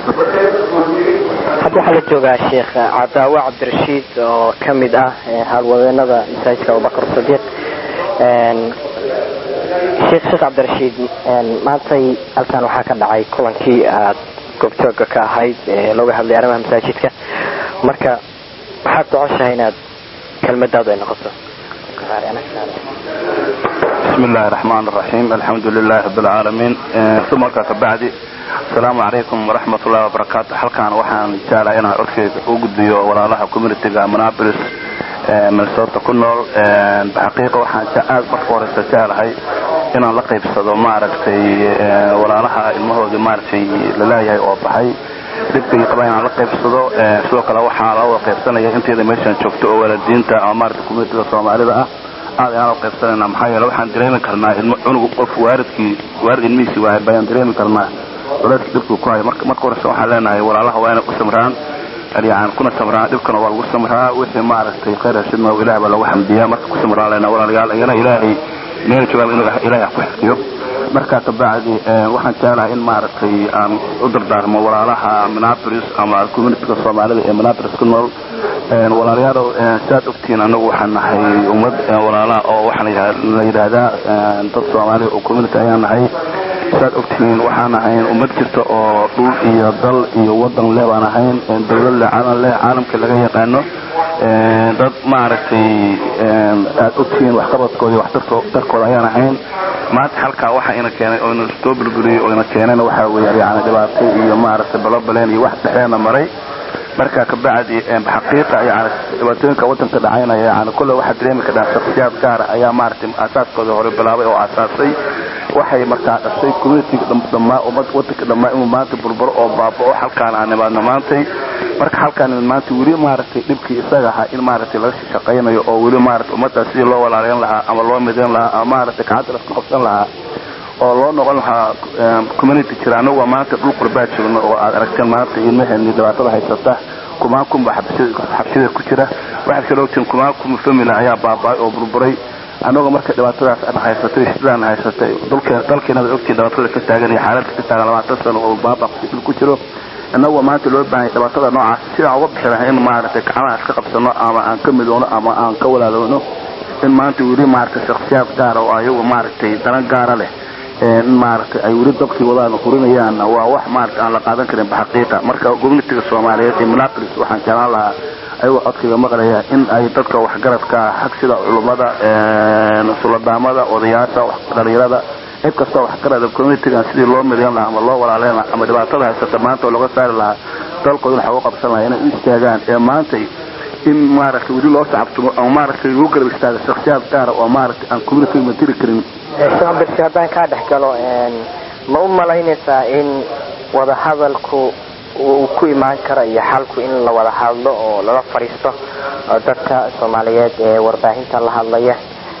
hadda waxaa la joogaa sheekh cadaawe cabdirashiid oo ka mid ah haalwadeenada masaajidka abubakar sadiiq sheekh sheekh cabdirashiid maantay halkan waxaa ka dhacay kulankii aad goobjooga ka ahayd ee looga hadlay arrimaha masaajidka marka waxaad jeceshahay inaad kelmadaadu ay noqoto بسم الله الرحمن الرحيم الحمد لله رب العالمين ثم markaa kabacdi asalaamu calaykum waraxmat ullahi wabarakaatu halkan waxaan jeclahay inaan codkeyga u gudbiyo walaalaha communitiga manapolis minnesota ku nool xaqiiqa waxaan aad marka horeysa jeclahay inaan la qaybsado maaragtay walaalaha ilmahoodii maaragtay laleeyahay oo baxay dhibkay qaba inaan la qaybsado sidoo kale waxaa la wada qaybsanaya inteeda meeshaan joogto oo waalidiinta ama maaragtay communitiga soomaalida ah aad ayaan la qaybsanayna maxaa yeele waxaan dareemi karnaa ilmo cunug qof waaridkii waarid ilmihiisii waayay bayaan dareemi karnaa walaadkii dhibkuu ku hayo marka marka horeysa waxaan leenahay walaalaha waa inay ku samraan yani kuna samraan dhibkana waa lagu samraa wixii maaragtay khayr hashidna ilaah baa lagu xamdiyaa marka ku samraan lena walaalayaal iyana ilaahay meel joogaan inuu ilaahay ku xifdiyo markaa kabacdi waxaan jeclahay in maaragtay aan u dardaarmo walaalaha minneapolis ama communitiga soomaalida ee minneapolis ku nool walaalayaalow saad ogtihiin anagu waxaan nahay ummad walaalaha oo waxaa la yidhaahdaa dad soomaaliya oo community ayaan nahay saad ogtihiin waxaan ahayn ummad jirta oo dhul iyo dal iyo wadan leh baan ahayn dawlad leh caalam leh caalamka laga yaqaano dad maaragtay aad ogtihiin waxqabadkooda iyo waxtarkooda ayaan ahayn maanta halkaa waxa ina keenay oo ina soo burburiyey oo ina keenayna waxaa weeye yani dhibaato iyo maaragtay balobaleen iyo wax dhexdeena maray marka kabacdi xaqiiqa yani dhibaatooyinka wadanka dhacaynaya yani kolle waxaa dareemi kadhaa shaksiyaad gaara ayaa maaragtay aasaaskooda hore bilaabay oo aasaasay waxay markaa dhashay communitiga dhammaa ummad wadanka dhammaa inuu maanta burburo oo baaba'o halkaan aan nimaadno maantay marka halkaan maanta weli maaragtay dhibkii isaga ahaa in maaragtay laga shaqaynayo oo weli maaragtay ummaddaas sidii loo walaaleyn lahaa ama loo midayn lahaa ama maaragtay gacanta laska qabsan lahaa oo loo noqon lahaa community jira anagu waa maanta dhul qurbaa joogno oo aad aragteen maanta ilmaheeni dhibaatada haysata kumaan kunba xabsida ku jira waxaad kaloo ogtiin kumaan kun family ayaa baaba'ay oo burburay anagoo marka dhibaatadaas aan haysatay sidaan haysatay dalkeenada ogtiin dhibaatada ka taagan iyo xaaladda ka taagan labaatan sano oo baaba dhul ku jiro annagoo maanta loo baahanya dhibaatada noocaas sidaan uga bixi lahay in maaragtay gacmaha iska qabsano ama aan ka midoono ama aan ka walaaloono in maanta weli maaragtay shaksiyaad gaara oo ayagu maaragtay daran gaara leh in maaragtay ay weli dabkii wadaan hurinayaan waa wax maaragtay aan la qaadan karin baxaqiiqa marka communitiga soomaaliyeed ee minneapolis waxaan jeclaan lahaa ayagoo codkayga maqlaya in ay dadka waxgaradka xag sida culummada suladaamada odayaasha dhalinyarada cid kastoo waxgarada communitigan sidii loo midayn lahaa ama loo walaaleyn lahaa ama dhibaatada haysata maanta oo laga saari lahaa dalkooda waxa uga qabsan lahaa inay u istaagaan ee maantay in maaragtay weli loo sacabtumo ama maaragtay lagu garab istaago shaksiyaad gaara oo maaragtay aan communitiga matiri karin cabdirsi haddaan kaa dhex galo ma u malaynaysaa in wada hadalku uu ku imaan karo iyo xalku in la wada hadlo oo lala fadhiisto oo dadka soomaaliyeed ee warbaahinta la hadlaya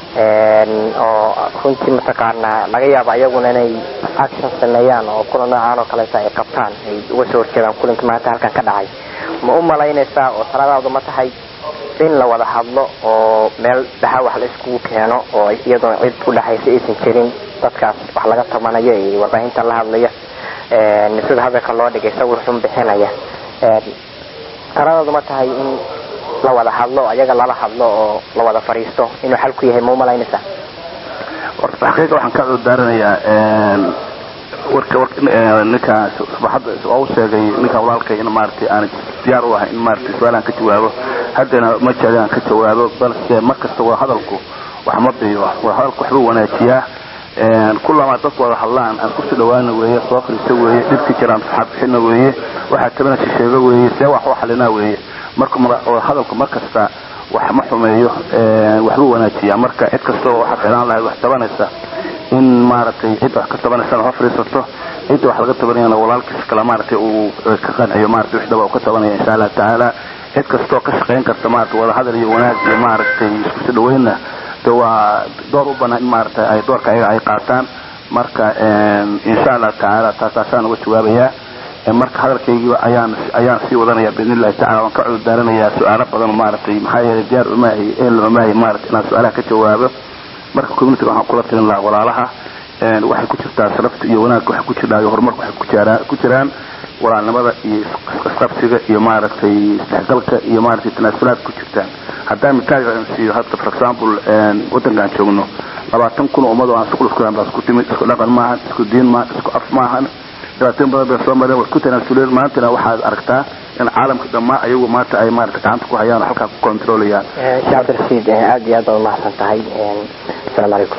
oo runtii mataqaanaa laga yaabo ayaguna inay action sameeyaan oo kulan noocaan oo kaleeta ay qabtaan ay uga soo horjeedaan kulanka maanta halkan ka dhacay ma u malaynaysaa oo taladaadu ma tahay in la wada hadlo oo meel dhaxa wax la iskugu keeno oo iyadoon cid u dhexaysa aysan jirin dadkaas wax laga tabanayo iyo warbaahinta la hadlaya sida hadalka loo dhigay sawir xun bixinaya taladaadu ma tahay in la wada hadlo ayaga lala hadlo oo la wada fadhiisto inuu xal ku yahay ma u malaynaysaa horta xaqiiqa waxaan ka cudurdaaranayaa warka ninka subaxadda waa u sheegay ninka walaalkay in maaragtay aan diyaar u ahay in maaragtay su-aalaan ka jawaabo haddana ma jecli aan ka jawaabo balse mar kasta wada hadalku wax ma biyo wada hadalku waxbuu wanaajiyaa kulamaa dadku wada hadlaan aan kusoo dhawaana weeye soo fariista weeye dhibki jiraan saxaabixina weeye waxaa tabana shisheego weeye see wax u xalinaa weeye marka wada hadalku mar kasta wax ma xumeeyo waxbuu wanaajiyaa marka cid kasta oo waxaa ficlaan lahayd wax tabanaysa in maaragtay cid wax ka tabanaysana ha fadhiisato cidda wax laga tabanayana walaalkiis kale maaragtay uu ka qanciyo maaragtay wix dhaba uu ka tabanaya insha allah tacaala cid kastoo ka shaqayn karta maaragtay wada hadal iyo wanaag iyo maaragtay isku soo dhaweynna de waa door u banaan in maaragtay ay doorka ayaga ay qaataan marka insha allah tacaala taasaasaan uga jawaabayaa marka hadalkaygii ayaan ayaan sii wadanaya biidn illahi tacala waan ka cudurdaaranayaa su-aalo badan maaragtay maxaa yeelay diyaar umaahi ehel umaahi maaragtay inaan su-aalaha ka jawaabo marka communitiga waxaan kula talin lahaa walaalaha waxay ku jirtaa sharafta iyo wanaagga waxay ku jirtaa iyo horumarka waxay ku jiraan ku jiraan walaalnimada iyo isqabsiga iyo maaragtay isdhexgalka iyo maaragtay tanaasulaad ku jirtaan haddaan mitaal siiyo hadda for example wadankaan joogno labaatan kun oo ummad oo aan isku isku baa isku timid isku dhaqan maahan isku diin maahan isku af maahan dhibaatooyin badan bay soo mareen way ku tanaasuleen maantana waxaad aragtaa in caalamka dhammaa ayagu maanta ay maarata gacanta ku hayaan oo halkaa ku controlayaan sheekh cabdirasiid aad iyo aad baad umahadsan tahay asalaamu calaykum